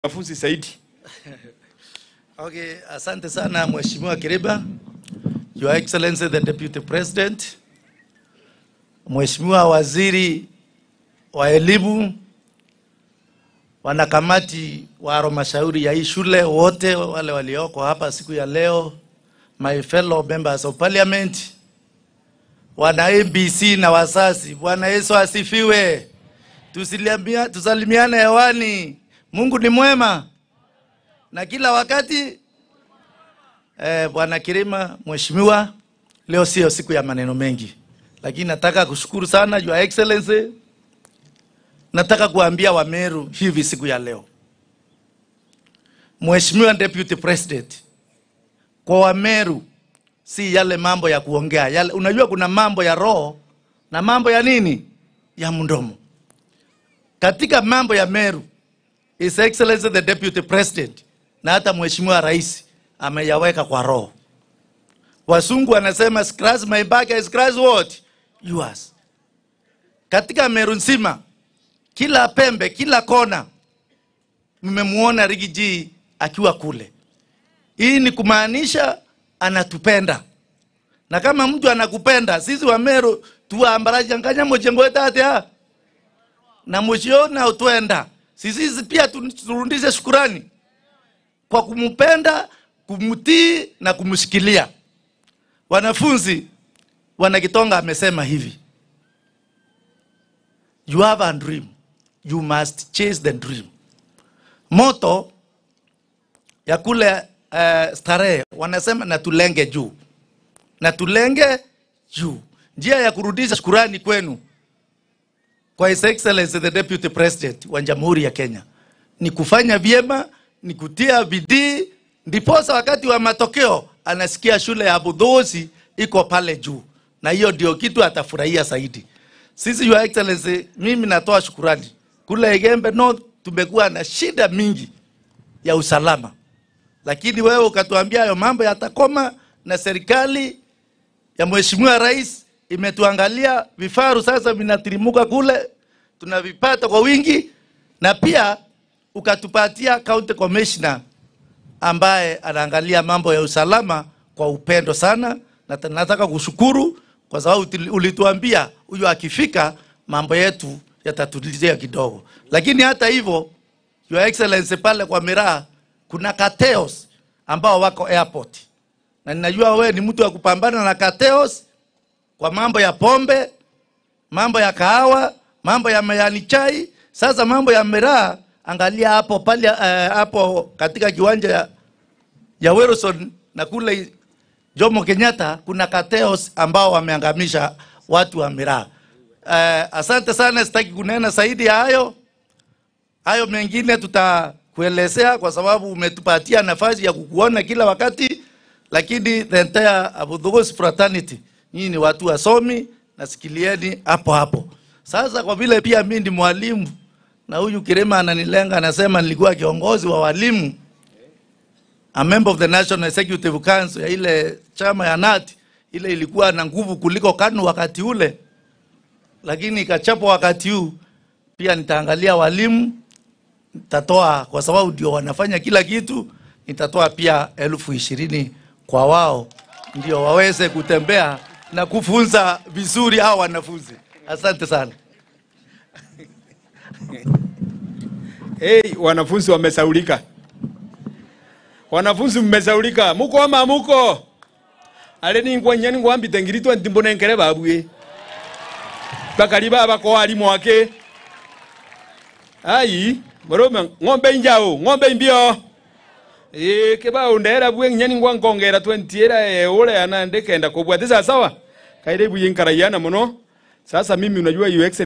wanafunzi zaidi. Okay, asante sana Mheshimiwa Kiriba, Your Excellency the Deputy President, Mheshimiwa Waziri wa Elimu, wanakamati wa halmashauri ya hii shule wote wale walioko hapa siku ya leo, my fellow members of parliament, wana ABC na wazazi, Bwana Yesu asifiwe. Tusilimia, tusalimiane hewani. Mungu ni mwema na kila wakati eh, Bwana Kirima, mheshimiwa, leo sio siku ya maneno mengi, lakini nataka kushukuru sana Your Excellency. Nataka kuambia Wameru hivi siku ya leo, Mheshimiwa Deputy President, kwa Wameru si yale mambo ya kuongea yale. Unajua kuna mambo ya roho na mambo ya nini ya mdomo. Katika mambo ya Meru, His Excellency the Deputy President na hata Mheshimiwa Rais ameyaweka kwa roho. Wasungu wanasema scratch my back, I scratch what? Yours. Katika Meru nzima, kila pembe, kila kona mmemuona Rigiji akiwa kule. Hii ni kumaanisha anatupenda, na kama mtu anakupenda, sisi wa Meru tuwaambarajanganya mojengo wetate ha na mushiona utwenda sisi pia turudishe shukurani kwa kumpenda, kumtii na kumshikilia. Wanafunzi, Wanakitonga amesema hivi, you have a dream, you must chase the dream. Moto ya kule uh, starehe wanasema na tulenge juu, na tulenge juu. Njia ya kurudisha shukurani kwenu kwa His Excellency the Deputy President wa Jamhuri ya Kenya ni kufanya vyema, ni kutia bidii, ndiposa wakati wa matokeo anasikia shule ya Budhosi iko pale juu, na hiyo ndio kitu atafurahia zaidi. Sisi Your Excellency, mimi natoa shukurani kule Igembe North, tumekuwa na shida mingi ya usalama, lakini wewe ukatuambia hayo mambo yatakoma, na serikali ya Mheshimiwa Rais imetuangalia vifaru sasa vinatirimuka kule, tunavipata kwa wingi, na pia ukatupatia county commissioner ambaye anaangalia mambo ya usalama kwa upendo sana, na nataka kushukuru kwa sababu ulituambia huyo akifika mambo yetu yatatulizia kidogo. Lakini hata hivyo, Your Excellency, pale kwa Miraa kuna kateos ambao wako airport, na ninajua wewe ni mtu wa kupambana na kateos kwa mambo ya pombe, mambo ya kahawa, mambo ya mayani chai. Sasa mambo ya miraa, angalia hapo pale uh, hapo katika kiwanja ya, ya Wilson na kule Jomo Kenyatta kuna kateos ambao wameangamisha watu wa miraa. Uh, asante sana, sitaki kunena zaidi ya hayo. Hayo mengine tutakuelezea kwa sababu umetupatia nafasi ya kukuona kila wakati, lakini the entire Abu fraternity nyinyi ni watu wasomi, nasikilieni hapo hapo. Sasa kwa vile pia mimi ni mwalimu na huyu Kirema ananilenga, anasema nilikuwa kiongozi wa walimu, a member of the National Executive Council ya ile chama ya NAT, ile ilikuwa na nguvu kuliko KANU wakati ule, lakini ikachapwa wakati huu. Pia nitaangalia walimu, nitatoa kwa sababu ndio wanafanya kila kitu, nitatoa pia elfu ishirini kwa wao ndio waweze kutembea na kufunza vizuri hao wanafunzi. Asante sana. Hey, wanafunzi wamesaulika. Wanafunzi mmesaulika. Muko ama muko? Ale ni ngwa nyani ngwa mbite ngiritu ntimbo nenkere babwe. Bakali baba ko ali mwake. Ai, morome ng'ombe injao, ng'ombe imbio. Eh, keba undera bwe nyani ngwa nkongera 20 era e ule anandekenda kubwa. Tisa sawa? Kaire buye nkarayana muno. Sasa mimi unajua you